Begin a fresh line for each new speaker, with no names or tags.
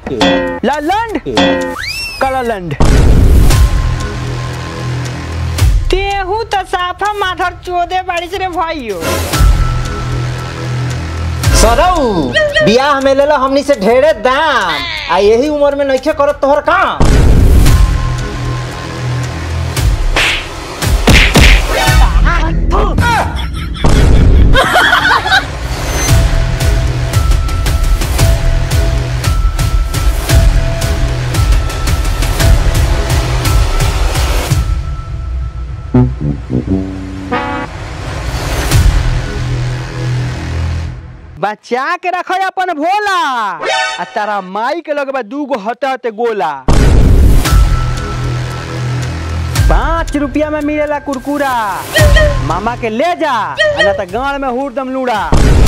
लालंड कलालंड तेहू तो साफा माथर चोदे बाड़ी रे भाइयो
सरऊ बियाह में लेला हमनी से ढेरे दाम आ यही उम्र में नइखे करत तोहर काम
बचा के रखो अपन भोला आ तारा माई के लगबा दू गो हते हते गोला पाँच रुपया में मिलेला कुरकुरा मामा के ले जा आ ना तो गाड़ में हुरदम लूड़ा